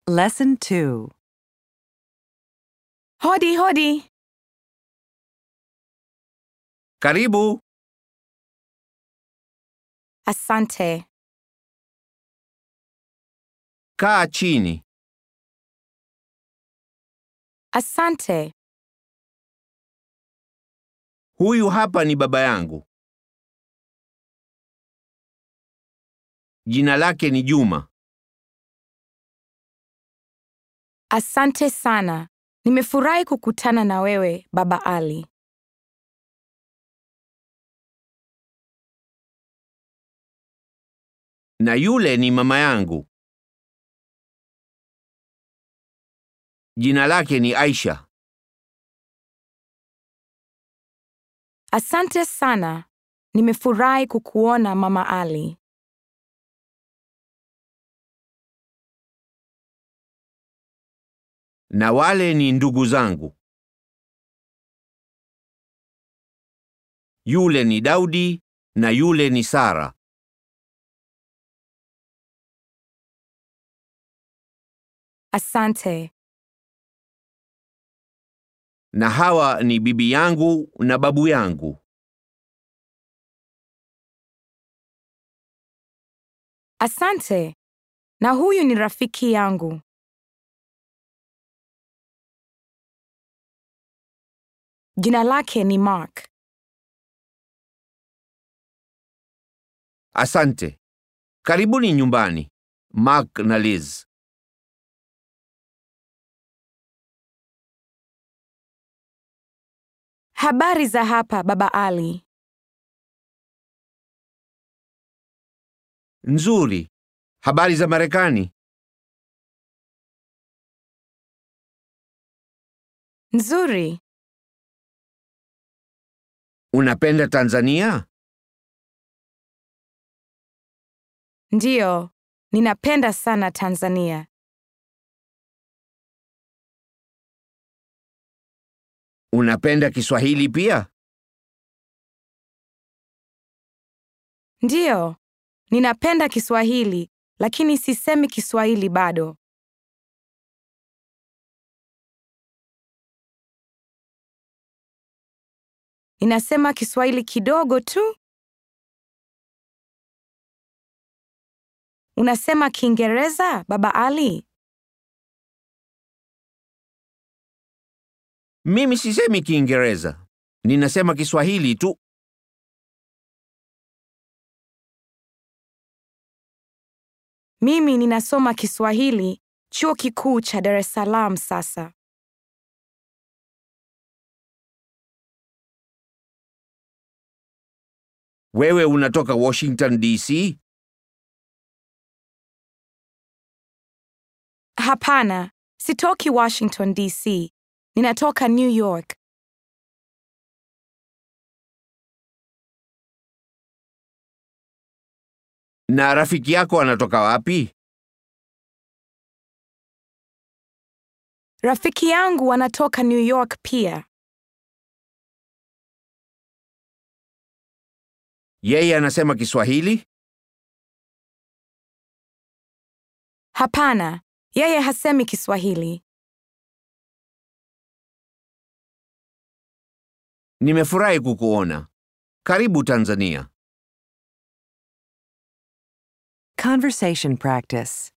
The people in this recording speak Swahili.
Lesson 2. Hodi hodi. Karibu. Asante. Kaa chini. Asante. Huyu hapa ni baba yangu. Jina lake ni Juma. Asante sana. Nimefurahi kukutana na wewe, Baba Ali. Na yule ni mama yangu. Jina lake ni Aisha. Asante sana. Nimefurahi kukuona Mama Ali. Na wale ni ndugu zangu. Yule ni Daudi na yule ni Sara. Asante. Na hawa ni bibi yangu na babu yangu. Asante. Na huyu ni rafiki yangu. Jina lake ni Mark. Asante. Karibuni nyumbani. Mark na Liz. Habari za hapa, Baba Ali. Nzuri. Habari za Marekani? Nzuri. Unapenda Tanzania? Ndiyo. Ninapenda sana Tanzania. Unapenda Kiswahili pia? Ndiyo. Ninapenda Kiswahili, lakini sisemi Kiswahili bado. Ninasema Kiswahili kidogo tu. Unasema Kiingereza, Baba Ali? Mimi sisemi Kiingereza. Ninasema Kiswahili tu. Mimi ninasoma Kiswahili Chuo Kikuu cha Dar es Salaam sasa. Wewe unatoka Washington DC? Hapana, sitoki Washington DC. Ninatoka New York. Na rafiki yako anatoka wapi? Rafiki yangu anatoka New York pia. Yeye anasema Kiswahili? Hapana, yeye hasemi Kiswahili. Nimefurahi kukuona. Karibu Tanzania. Conversation practice.